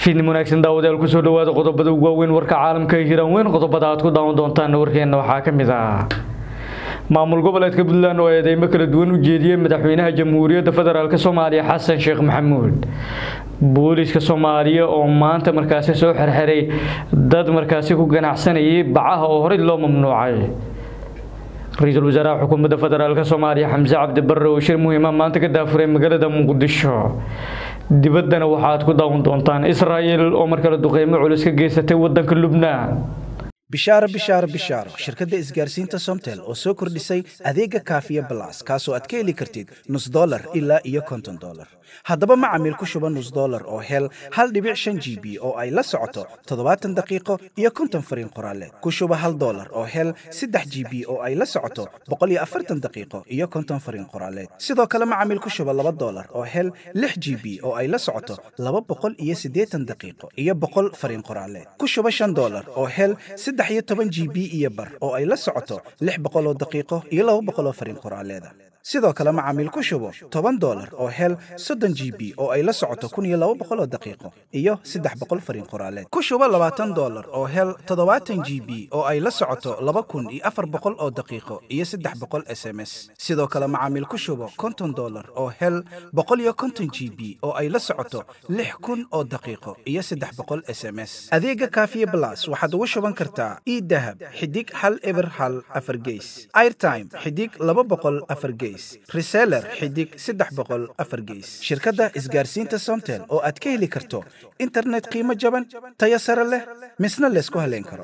fiidnim wanaagsan daawadayaal kusoo dhawaada qodobada ugu waaweyn warka caalamka ee hiiraan weyn qodobada aad ku daawan doontaan warkeena waxaa ka mid ah maamul goboleedka puntland oo eedeymo kala duwan u jeediyey madaxweynaha jamhuuriyadda federaalk soomaaliya xasan sheekh maxamuud booliiska soomaaliya oo maanta markaasi soo xerxeray dad markaasi ku ganacsanayay bacaha oo horey loo mamnuucay ra-iisul wasaaraha xukuumadda federaalk soomaaliya xamse cabdi barre oo shir muhiima maanta ka daafuray magaalada muqdisho dibaddana waxaad ku daawan doontaan israa'el oo markale duqeymo culus ka geysatay waddanka lubnaan bishaaro bishaaro bishaaro shirkadda isgaarsiinta somtel oo soo kordhisay adeega kaafiya balas kaasoo aad ka heli kartid nus dolar ilaa iyo konton dolar haddaba macamiil ku shuba nus dolar oo hel hal dhibic shan g b oo ay la socoto toddobaatan daqiiqo iyo konton fariin qoraaleed ku shuba hal dolar oo hel saddex g b oo ay la socoto boqol iyo afartan daqiiqo iyo konton fariin qoraaleed sidoo kale macamiil ku shuba laba dolar oo hel lix g b oo ay la socoto laba boqol iyo siddeetan daqiiqo iyo boqol fariin qoraaleed ku shuba shan dolar oo hel saddex iyo toban g b iyo bar oo ay la socoto lix boqol oo daqiiqo iyo laba boqol oo fariin qoraaleeda sidoo kale macaamiil ku shubo toban dolar oo hel soddon g b oo ay la socoto kun iyo laba boqol oo daqiiqo iyo saddex boqol fariin qoraaleed ku shubo labaatan dolar oo hel toddobaatan g b oo ay la socoto laba kun iyo afar boqol oo daqiiqo iyo saddex boqol s m s sidoo kale macaamiil ku shubo konton dolar oo hel boqol iyo konton g b oo ay la socoto lix kun oo daqiiqo iyo saddex boqol s m s adeega kaafiye blas waxaad ugu shuban kartaa idahab xidig hal eber hal afar geys airtime xidig laba boqol afar geys reseller xidig saddex boqol afar geys shirkadda isgaarsiinta somtel oo aad ka heli karto internet qiimo jaban tayo sare leh misna laysku haleyn karo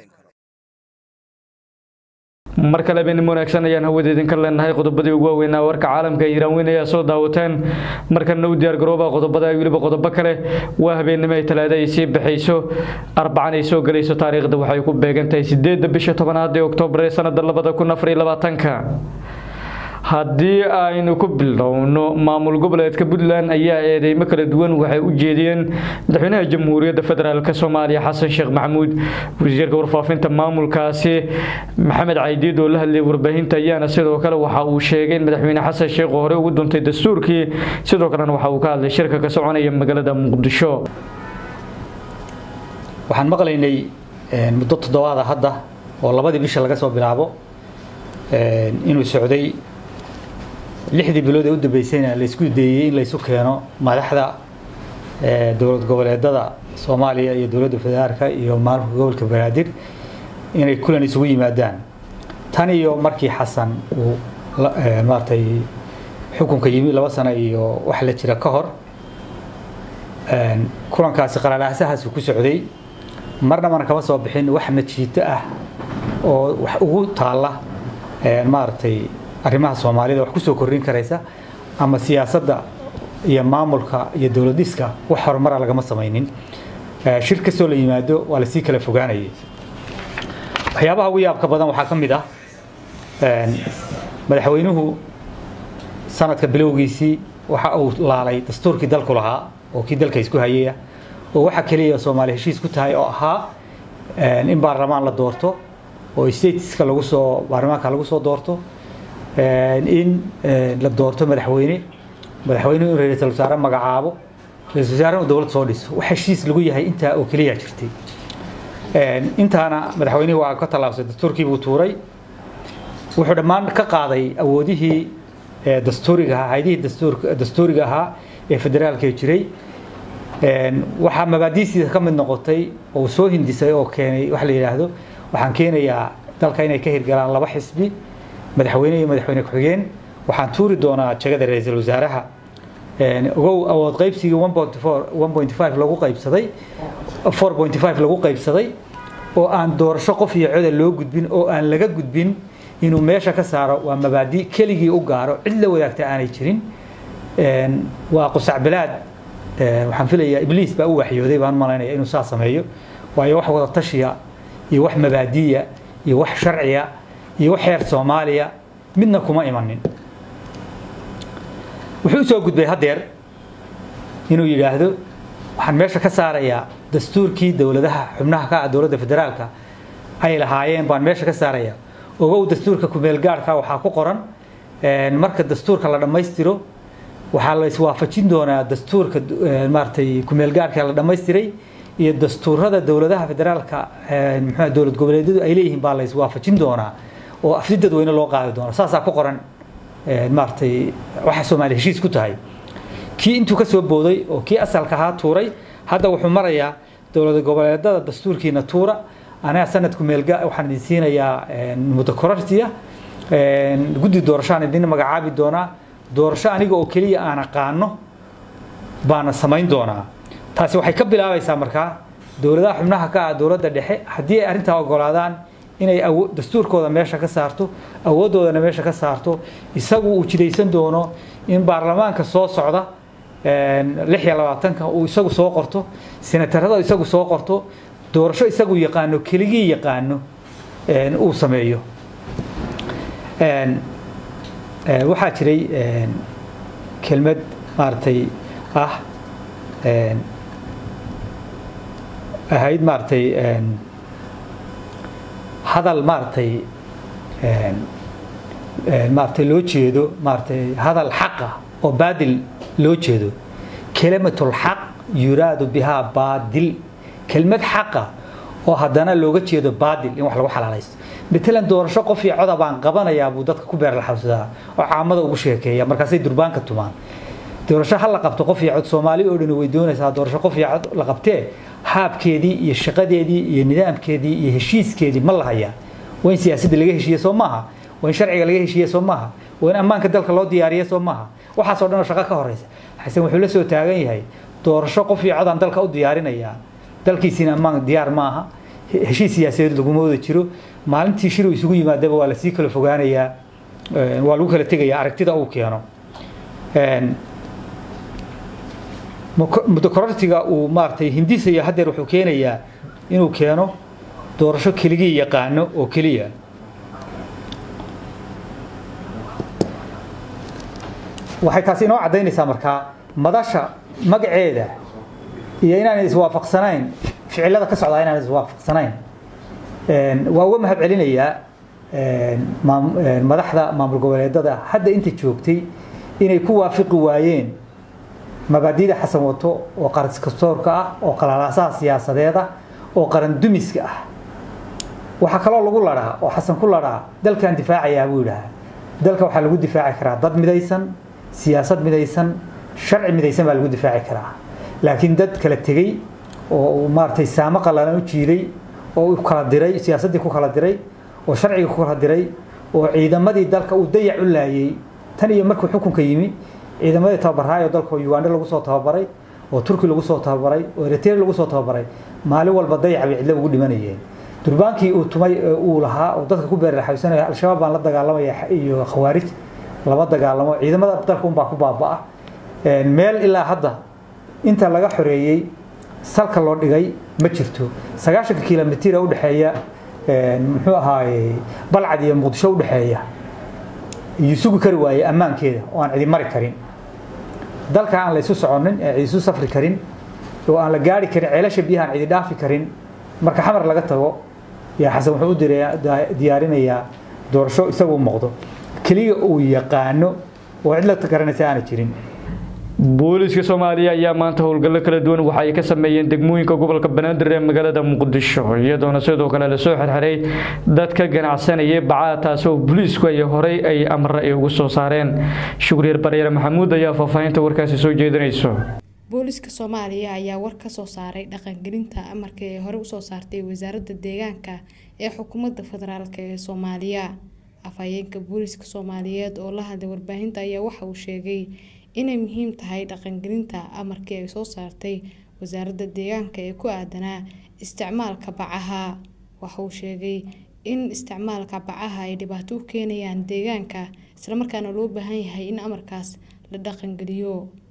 mar kale beenimo wanaagsan ayaan hawada idinka leenahay qodobadii ugu waaweynaa warka caalamka ee hiiraan weyn ayaa soo daawateen markana u diyaargarooba qodobada weliba qodobo kale waa habeenimo ay talaada ay sii baxayso arbacan ay soo gelayso taariikhda waxay ku beegan tahay sideedda bisha tobanaad ee oktoobar ee sanada labada kun afar iyo labaatanka haddii aynu ku bilowno maamul goboleedka puntland ayaa eedeymo kala duwan waxay u jeediyeen madaxweynaha jamhuuriyadda federaalk soomaaliya xasan sheekh maxamuud wasiirka warfaafinta maamulkaasi maxamed caydiid oo la hadlayay warbaahinta ayaana sidoo kale waxa uu sheegay in madaxweyne xasan sheekh oo horey ugu duntay dastuurkii sidoo kalena waxa uu ka hadlay shirka ka soconaya magaalada muqdisho waxaan maqlaynay muddo toddobaada hadda oo labadii bisha laga soo bilaabo inuu socday lixdii bilood ee u dambeysayna laysku dayey in laysu keeno madaxda dowlad goboleedada soomaaliya iyo dowladda federaalka iyo maamulka gobolka banaadir inay kulan isugu yimaadaan tan iyo markii xasan uu maaragtay xukunka yimi laba sano iyo wax la jira ka hor kulankaasi qaraalaasahaasi ku socday marna mana kama soo bixin wax najiito ah oo wax ugu taalla maaragtay arrimaha soomaalida wax kusoo kordhin karaysa ama siyaasadda iyo maamulka iyo dowladiska wax horumara lagama samaynin shir kastoo la yimaado waa lasii kala fogaanayay waxyaabaha ugu yaabka badan waxaa ka mid ah madaxweynuhu sanadka bilowgiisii waxa uu laalay dastuurkii dalku lahaa oo kii dalka isku hayaya oo waxa keliya soomaali heshiis ku tahay oo ahaa in baarlamaan la doorto oo stateska lagu soo baarlamaanka lagu soo doorto in la doorto madaxweyne madaxweynuhu in ra-iisul wasaare magacaabo ra-isul wasaarena dowlad soo dhiso wax heshiis lagu yahay intaa oo keliya jirtay intaana madaxweynuhu waa ka tallaabsay dastuurkii buu tuuray wuxuu dhammaan ka qaaday awoodihii dastuuriga ahaa haydihii dastuurka dastuuriga ahaa ee federaalka jiray waxaa mabaadiisiisa ka mid noqotay oo soo hindisay oo keenay wax la yidhaahdo waxaan keenayaa dalka inay ka hirgalaan laba xisbi madaxweyne iyo madaxweyne ku-xigeen waxaan tuuri doonaa jagada ra-iisul wasaaraha ogow awood qaybsigii lagu qaybsaday lagu qaybsaday oo aan doorasho qof iyo coda loo gudbin oo aan laga gudbin inuu meesha ka saaro waa mabaadi keligii u gaaro cid la wadaagta aanay jirin waa qusacbilaad waxaan filayaa ibliis baa u waxyooday baan malaynaya inuu saa sameeyo waayo wax wada tashiya iyo wax mabaadiya iyo wax sharciya iyo wax heer soomaaliya midna kuma imanin wuxuu usoo gudbay haddeer inuu yidhaahdo waxaan meesha ka saarayaa dastuurkii dowladaha xubnaha ka ah dowladda federaalka ay lahaayeen baan meesha ka saarayaa ogow dastuurka kumeelgaarhka waxaa ku qoran marka dastuurka la dhammaystiro waxaa la iswaafajin doonaa dastuurka maaragtay kumeelgaarhka la dhammaystiray iyo dastuurada dowladaha federaalka muxuu dowlad goboleedyadu ay leeyihiin baa la iswaafajin doonaa oo afti dadweyne loo qaadi doona saasaa ku qoran maaragtay waxa soomaaliya heshiis ku tahay kii intuu ka soo booday oo kii asalka ahaa tuuray hadda wuxuu marayaa dowlad goboleedada dastuurkiina tuura aniga sanadku meelga waxaan idin siinayaa muddo korortiya guddi doorashoaan idin magacaabi doonaa doorasho aniga oo keliya aan aqaano baana samayn doonaa taasi waxay ka bilaabaysaa markaa dowladaha xubnaha ka ah dowladda dhexe haddii ay arrintaa ogolaadaan inay dastuurkooda meesha ka saarto awooddoodana meesha ka saarto isagu uu jidaysan doono in baarlamaanka soo socda lix iyo labaatanka uu isagu soo qorto senatarada isagu soo qorto doorasho isagu yaqaano keligii yaqaano uu sameeyo waxaa jiray kelmad maaragtay ah ahayd maaragtay hadal maaragtay maaragtay loo jeedo maaragtay hadal xaqa oo baadil loo jeedo kelimatul xaq yuraadu bihaa baadil kelmad xaqa oo haddana looga jeedo baadil in wax lagu xalaalaysto matalan doorasho qof iyo coda baan qabanayaa buu dadka ku beerlaxawsadaa oo caamada ugu sheekeeya markaasay durbaanka tumaan doorasho ha la qabto qof iyo cod soomaali oo dhan way doonaysaa doorasho qof iyo cod la qabtee haabkeedii iyo shaqadeedii iyo nidaamkeedii iyo heshiiskeedii ma la hayaa waa in siyaasadda laga heshiiye soo maaha waa in sharciga laga heshiiye soo maaha waa in ammaanka dalka loo diyaariye soo maaha waxaasoo dhan oo shaqo ka horeysa xasan wuxuu la soo taagan yahay doorasho qof iyo codaan dalka u diyaarinayaa dalkiisiina ammaan diyaar maaha heshiis siyaasadeed laguma wada jiro maalintii shir uu isugu yimaadaba waa lasii kala fogaanayaa waa lagu kala tegayaa aragtida uu keeno muddo korortiga uu maaragtay hindisayo haddeer wuxuu keenayaa inuu keeno doorasho keligii yaqaano oo keliya waxay taasi inoo caddaynaysaa markaa madasha magaceeda iyo inaan iswaafaqsanayn ficilada ka socdaa inaan iswaafaqsanayn waa uga mahad celinayaa madaxda maamul goboleedada hadda inta joogtay inay ku waafiqi waayeen mabaadida xasan wato oo qarankastoorka ah oo qalalaasaha siyaasadeed ah oo qaran dumiska ah waxaa kaloo lagu ladhaa oo xasan ku ladhaa dalkan difaacayaa buu yidhahaa dalka waxaa lagu difaaci karaa dad midaysan siyaasad midaysan sharci midaysan baa lagu difaaci karaa laakiin dad kala tegey oo maaragtay saamo qallalan u jiiday oo u kala diray siyaasaddii ku kala diray oo sharciga ku kala diray oo ciidamadii dalka uu dayac u laayay tan iyo markuu xukunka yimi ciidamadii tababaraayo dalka uganda lagu soo tababaray oo turki lagu soo tababaray oo eritrea lagu soo tababaray maalin walba dayac bay cidlo ugu dhimanayeen durbaankii uu tumay uu lahaa oo dadka ku beerlaxaysanaya al-shabaab baan la dagaalamaya iyo khawaarij lama dagaalamo ciidamada dalka unbaa ku baaba'a meel ilaa hadda inta laga xoreeyey salka loo dhigay ma jirto sagaashanka kilomitira udhexeeya muxuu ahaaye balcad iyo muqdisho udhexeeya iyo sugi kari waaye ammaankeeda oo aan cidi mari karin dalka aan la isu soconin ee cidi isu safri karin oo aan la gaari karin ceelasha biyaha aan cidi dhaafi karin marka xamar laga tago yaa xasan wuxuu u diyaarinayaa doorasho isagu u muuqdo keliya uu yaqaano oo cid la garanaysa aana jirin booliiska soomaaliya ayaa maanta howlgallo kala duwan waxa ay ka sameeyeen degmooyinka gobolka banaadir ee magaalada muqdisho iyadoona sidoo kale lasoo xirxiray dadka ganacsanayay bacada taasi oo booliisku ay horey ay amre ay ugu soo saareen shukriyer baryare maxamuud ayaa faahfaahinta warkaasi soo jeedinayso booliiska soomaaliya ayaa war ka soo saaray dhaqangelinta amarka ee hore usoo saartay wasaaradda deegaanka ee xukuumadda federaalk ee soomaaliya afhayeenka booliiska soomaaliyeed oo la hadlay warbaahinta ayaa waxa uu sheegay inay muhiim tahay dhaqangelinta amarkii ay soo saartay wasaaradda deegaanka ee ku aadanaa isticmaalka bacaha waxa uu sheegay in isticmaalka bacaha ay dhibaato u keenayaan deegaanka islamarkaana loo baahan yahay in amarkaas la dhaqangeliyo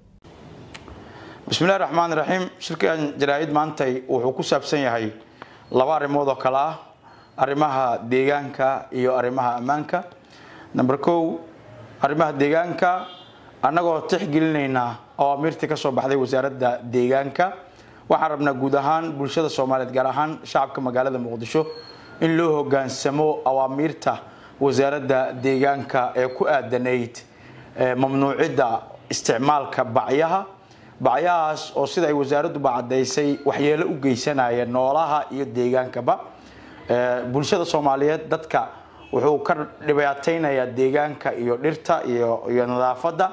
bismillahi raxmaan raxiim shirkan jaraa'id maantay wuxuu ku saabsan yahay laba arrimood oo kale ah arrimaha deegaanka iyo arrimaha ammaanka number kow arrimaha deegaanka annagoo tixgelinaynaa awaamiirtii ka soo baxday wasaaradda deegaanka waxaan rabnaa guud ahaan bulshada soomaaliyeed gaar ahaan shacabka magaalada muqdisho in loo hogaansamo awaamiirta wasaaradda deegaanka ee ku aadanayd mamnuucidda isticmaalka bacyaha bacyahaas oo sida ay wasaaradduba caddaysay waxyeelo u geysanaya noolaha iyo deegaankaba bulshada soomaaliyeed dadka wuxuu ka dhibaataynayaa deegaanka iyo dhirta iyo iyo nadaafadda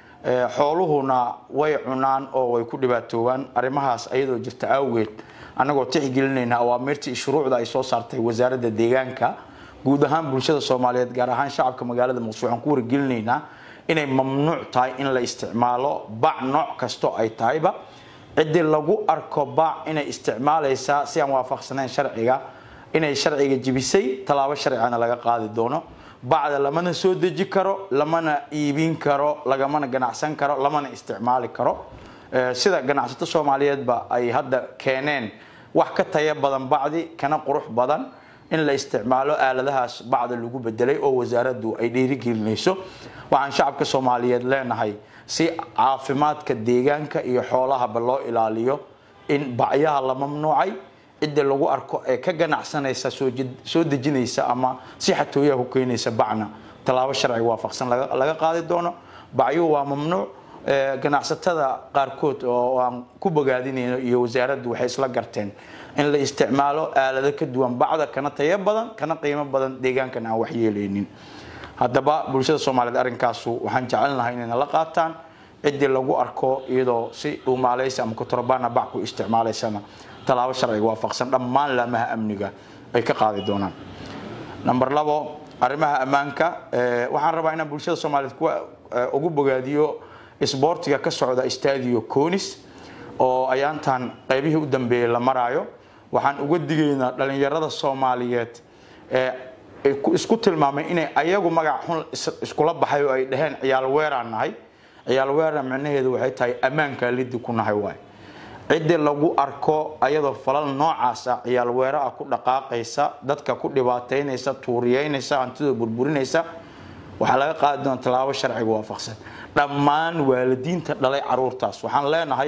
xooluhuna way cunaan oo way ku dhibaatoobaan arrimahaas ayadoo jirta awgeed annagoo tixgelinayna awaamirta iyo shuruucda ay soo saartay wasaaradda deegaanka guud ahaan bulshada soomaaliyeed gaar ahaan shacabka magaalada muqdisho waxaan ku wargelinaynaa inay mamnuuc tahay in la isticmaalo bac nooc kasto ay tahayba ciddii lagu arko bac inay isticmaalaysaa si aan waafaqsanayn sharciga inay sharciga jibisay tallaabo sharcigana laga qaadi doono bacda lamana soo deji karo lamana iibin karo lagamana ganacsan karo lamana isticmaali karo sida ganacsato soomaaliyeedba ay hadda keeneen wax ka taya badan bacdi kana qurux badan in la isticmaalo aaladahaas bacda lagu bedelay oo wasaaraddu ay dhiirigelinayso waxaan shacabka soomaaliyeed leenahay si caafimaadka deegaanka iyo xoolahaba loo ilaaliyo in bacyaha la mamnuucay cidda lagu arko ee ka ganacsanaysa soo dejinaysa ama si xatooyaha ku keenaysa bacna tallaabo sharciga waafaqsan laga qaadi doono bacyuhu waa mamnuuc ganacsatada qaarkood oo aan ku bogaadinayno iyo wasaaraddu waxay isla garteen in la isticmaalo aalado ka duwan bacda kana tayo badan kana qiimo badan deegaankan aan waxyeelaynin haddaba bulshada soomaaliyeed arrinkaasu waxaan jecelnahay inayna la qaataan ciddii lagu arko iyadoo si dhuumaalaysa ama kutorbaana bac ku isticmaalaysana tallaabo sharciga waafaqsan dhammaan laamaha amniga ay ka qaadi doonaan number labo arrimaha ammaanka waxaan rabaa inaan bulshada soomaaliyeed kuwa ugu bogaadiyo isboortiga ka socda stadio conis oo ayaantan qaybihii u dambeeyey la maraayo waxaan uga digaynaa dhalinyarada soomaaliyeed ee isku tilmaamay inay ayagu magac xun iskula baxay oo ay dhaheen ciyaal weeraan nahay ciyaal weeraan micnaheedu waxay tahay ammaankaa liddi ku nahay waay ciddii lagu arko ayadoo falal noocaasa ciyaal weera ah ku dhaqaaqaysa dadka ku dhibaataynaysa tuuriyeynaysa hantidoo burburinaysa waxaa laga qaadi doona tallaabo sharciga waafaqsan dhammaan waalidiinta dhalay caruurtaas waxaan leenahay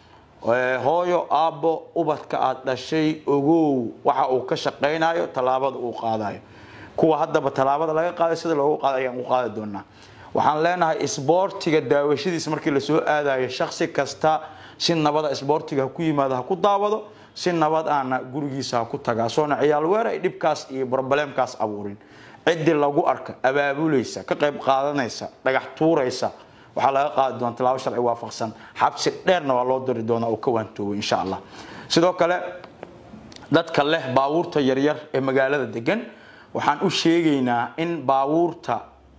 hooyo aabbo ubadka aad dhashay ogow waxa uu ka shaqaynayo tallaabada uu qaadayo kuwa haddaba tallaabada laga qaaday sida loogu qaaday ayaan u qaadi doonaa waxaan leenahay isboortiga daawashadiisa markii lasoo aadayo shaksi kasta si nabada isboortiga ha ku yimaado ha ku daawado si nabad aana gurigiisa ha ku tagaa soona ciyaal weer ay dhibkaas iyo brobleemkaas abuurin ciddii lagu arka abaabulaysa ka qayb qaadanaysa dhagax tuuraysa waxaa laga qaadi doona tallaabo sharci waafaqsan xabsi dheerna waa loo diri doonaa oo ka waantoobay insha allah sidoo kale dadka leh baabuurta yaryar ee magaalada degan waxaan u sheegaynaa in baabuurta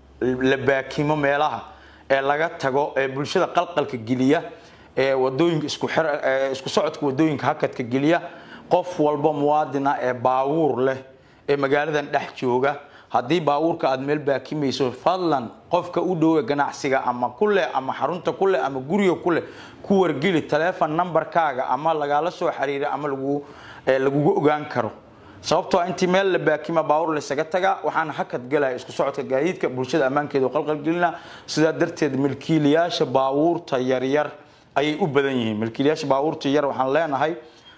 la baakimo meelaha ee laga tago ee bulshada qalqalka geliya ee wadooyinka isku isku socodka wadooyinka hakadka geliya qof walba muwaadina ee baabuur leh ee magaaladan dhex jooga haddii baabuurka aad meel baakimayso fadlan qofka u dhowe ganacsiga ama kuleh ama xarunta kuleh ama guriga kuleh ku wargeli taleefon numberkaaga ama lagala soo xiriira ama lagugu ogaan karo sababtoo intii meel la baakima baabuur laysaga tagaa waxaana hakad galaya isku socodka gaadiidka bulshada ammaankeeda qalqalgelina sidaa darteed milkiilayaasha baabuurta yaryar ayay u badan yihiin milkiilayaasha baabuurta yar waxaan leenahay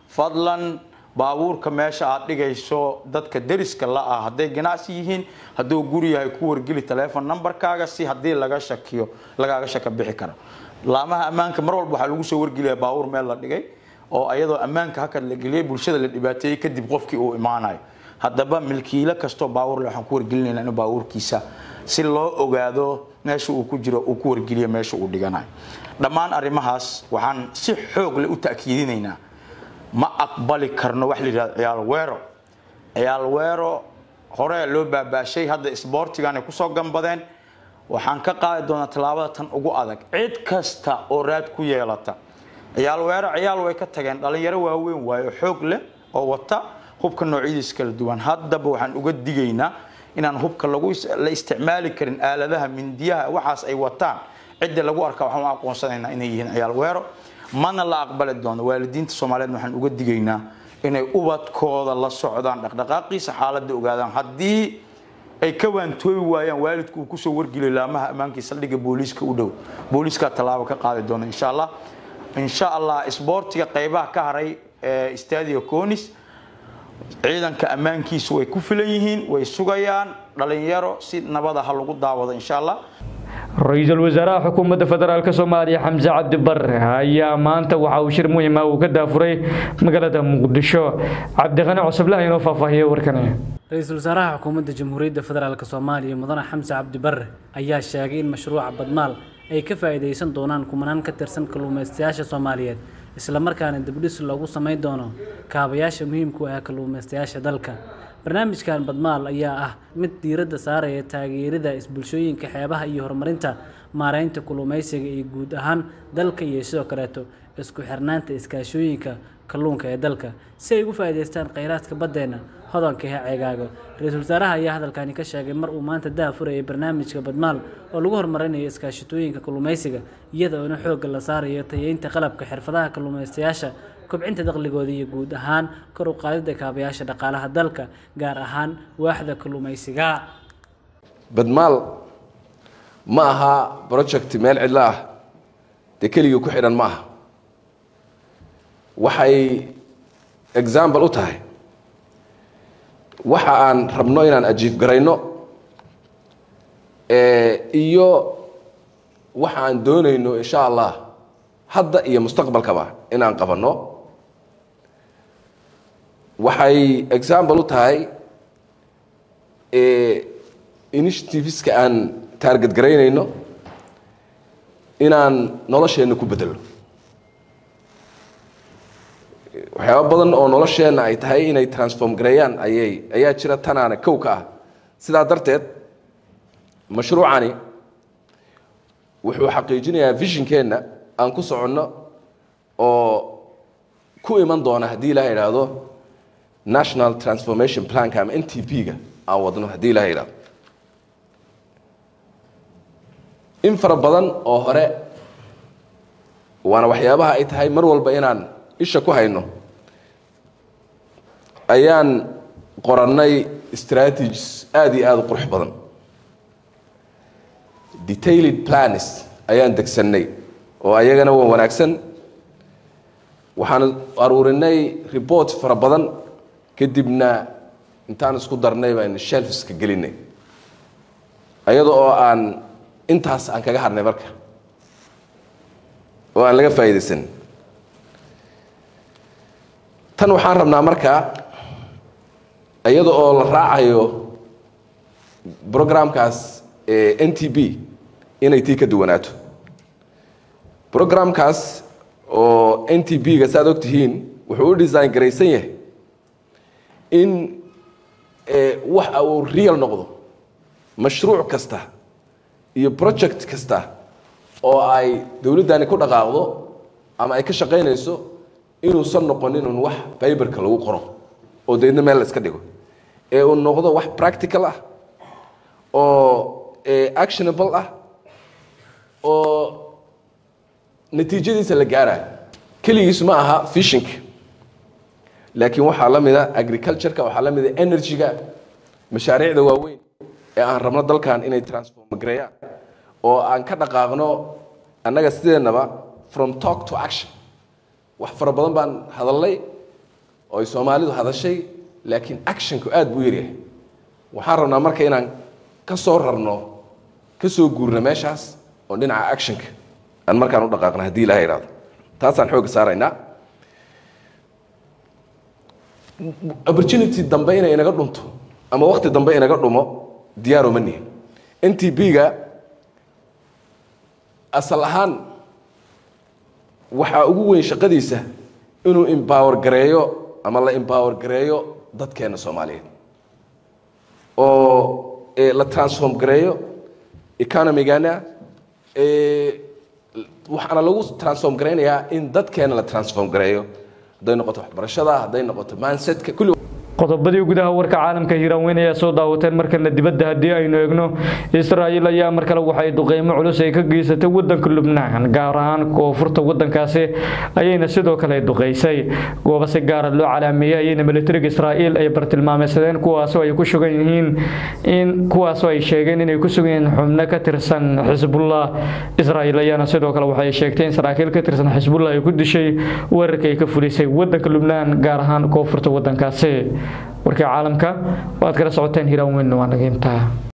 fadlan baabuurka meesha aad dhigayso dadka deriska la ah hadday ganacsi yihiin hadduu guri yahay ku wargeli taleefon numberkaaga si haddii laga shakiyo lagaaga shaka bixi karo laamaha ammaanka mar walba waxaa lagu soo wargeliyaa baabuur meel la dhigay oo ayadoo ammaanka hakad la geliyay bulshada la dhibaateeyey kadib qofkii uu imaanayo haddaba milkiilo kastoo baabuur le waxaan ku wargelinayna in baabuurkiisa si loo ogaado meesha uu ku jiro uu ku wargeliyo meesha uu dhiganayo dhammaan arrimahaas waxaan si xoog leh u ta'kiidinaynaa ma aqbali karno wax la yidhahdo ciyaal weero ciyaal weero hore loo baabaashay hadda isboortiganay kusoo gambadeen waxaan ka qaadi doonaa tallaabada tan ugu adag cid kasta oo raad ku yeelata ciyaal weero ciyaal way ka tageen dhalinyaro waaweyn waayo xoog leh oo wata hubka noocyadiis kala duwan haddaba waxaan uga digaynaa inaan hubka lagu la isticmaali karin aaladaha mindiyaha waxaas ay wataan cidda lagu arka waxaan u aqoonsanaynaa inay yihiin ciyaal weero mana la aqbali doono waalidiinta soomaaliyeed waxaan uga digaynaa inay ubadkooda la socdaan dhaqdhaqaaqiisa xaaladda ogaadaan haddii ay ka waantoobi waayaan waalidku uu kusoo wargeliyo laamaha ammaankii saldhigga booliiska u dhow booliiskaa tallaabo ka qaadi doona insha allah insha allah isboortiga qaybaha ka haray ee stadio conis ciidanka ammaankiisu way ku filan yihiin way sugayaan dhalinyaro si nabada ha lagu daawado insha allah ra-iisul wasaaraha xukuumadda federaalk soomaaliya xamse cabdi bare ayaa maanta waxa uu shir muhiima uu ka daafuray magaalada muqdisho cabdiqani cusublah inoo faahfaahiye warkani ra-iisul wasaaraha xukuumadda jamhuuriyadda federaalk soomaaliya mudane xamse cabdi bare ayaa sheegay in mashruuca badmaal ay ka faa'iidaysan doonaan kumanaan ka tirsan kalluumaystayaasha soomaaliyeed islamarkaana dibdhis loogu samayn doono kaabayaasha muhiimku ah kalluumaystayaasha dalka barnaamijkan badmaal ayaa ah mid diiradda saaraya taageerida isbulshooyinka xeebaha iyo horumarinta maareynta kalluumaysiga iyo guud ahaan dalka iyo sidoo kaleeto isku xirnaanta iskaashooyinka kalluunka ee dalka si ay ugu faa'iidaystaan kheyraadka baddeena hodanka ee ceegaago ra-iisul wasaaraha ayaa hadalkani ka sheegay mar uu maanta daa furayay barnaamijka badmaal oo lagu horumarinayo iskaashatooyinka kalluumaysiga iyada oona xoogga la saarayo tayeynta qalabka xirfadaha kalluumaystayaasha kobcinta dakhligooda iyo guud ahaan kor u qaadida kaabayaasha dhaqaalaha dalka gaar ahaan waaxda kalluumaysiga badmaal ma aha project meel cidlo ah dee keligii ku xidhan ma aha waxay example u tahay waxa aan rabno inaan ajiif garayno iyo waxa aan doonayno insha allah hadda iyo mustaqbalkaba inaan qabanno waxay example u tahay initiativeska aan taarget garaynayno inaan nolosheenna ku bedelno waxyaaba badan oo nolosheenna ay tahay inay transform gareeyaan ayay ayaa jira tanaana kow ka ah sidaa darteed mashruucani wuxuu xaqiijinayaa visionkeenna aan ku soconno oo ku iman doona haddii ilaha idhaahdo national transformation planka ama n t p-ga aan wadno haddii ilaha idhahdo in fara badan oo hore waana waxyaabaha ay tahay mar walba inaan isha ku hayno ayaan qorannay strategies aada iyo aada u qurux badan detailed plans ayaan degsannay oo ayagana waa wanaagsan waxaan aruurinay report fara badan kadibna intaan isku darnay baan shelfiska gelinay ayada oo aan intaas aan kaga hadnay marka oo aan laga faa'iidaysan tan waxaan rabnaa markaa iyada oo la raacayo programkaas n t b inay tii ka duwanaato programkaas oo n t b-ga saaad og tihiin wuxuu u design garaysan yahay in waxa uu real noqdo mashruuc kasta iyo project kasta oo ay dowladdani ku dhaqaaqdo ama ay ka shaqaynayso inuusan noqonin un wax biberka lagu qoro oo deedna meel la iska dhigo ee uu noqdo wax practical ah oo actionable ah oo natiijadiisa la gaarayo keligiis ma aha fishinka laakiin waxaa la mida agricultureka waxaa la mida energy-ga mashaariicda waaweyn ee aan rabno dalkan inay transform gareeyaan oo aan ka dhaqaaqno annaga sideennaba from talk to action wax fara badan baan hadalnay oo ay soomaalidu hadashay laakiin actionku aada buu yaryahay waxaan rabnaa marka inaan ka soo rarno ka soo guurno meeshaas oo dhinaca actionka aan markaan u dhaqaaqno haddii ilaha ihahdo taasaan xoogga saaraynaa opportunity dambe inay inaga dhunto ama wakti dambe inaga dhumo diyaaro ma nihin n t b-ga asal ahaan waxaa ugu weyn shaqadiisa inuu embower gareeyo ama la embower gareeyo dadkeena soomaaliyeed oo la transform gareeyo economigana waxaana lagu transform garaynayaa in dadkeena la transform gareeyo hadday noqoto waxbarashada hadday noqoto mansetka kulli qodobadii gudaha warka caalamka hiiraan weyn ayaa soo daawateen markana dibadda haddii aynu eegno israa'iil ayaa mar kale waxay duqeymo culus ay ka geysatay wadanka lubnaan gaar ahaan koonfurta wadankaasi ayayna sidoo kale duqeysay goobo si gaara loo calaameeyey ayayna militariga israa'iil ay bartilmaameysadeen kuwaasoo ay ku sugan yihiin in kuwaasoo ay sheegeen inay ku sugan yihiin xubno ka tirsan xisbullah israa'iil ayaana sidoo kale waxay sheegtay in saraakiil ka tirsan xisbullah ay ku dishay weerarka ay ka fulisay wadanka lubnaan gaar ahaan koonfurta wadankaasi warkii caalamka waad kala socoteen hiraan weyn waa naga intaa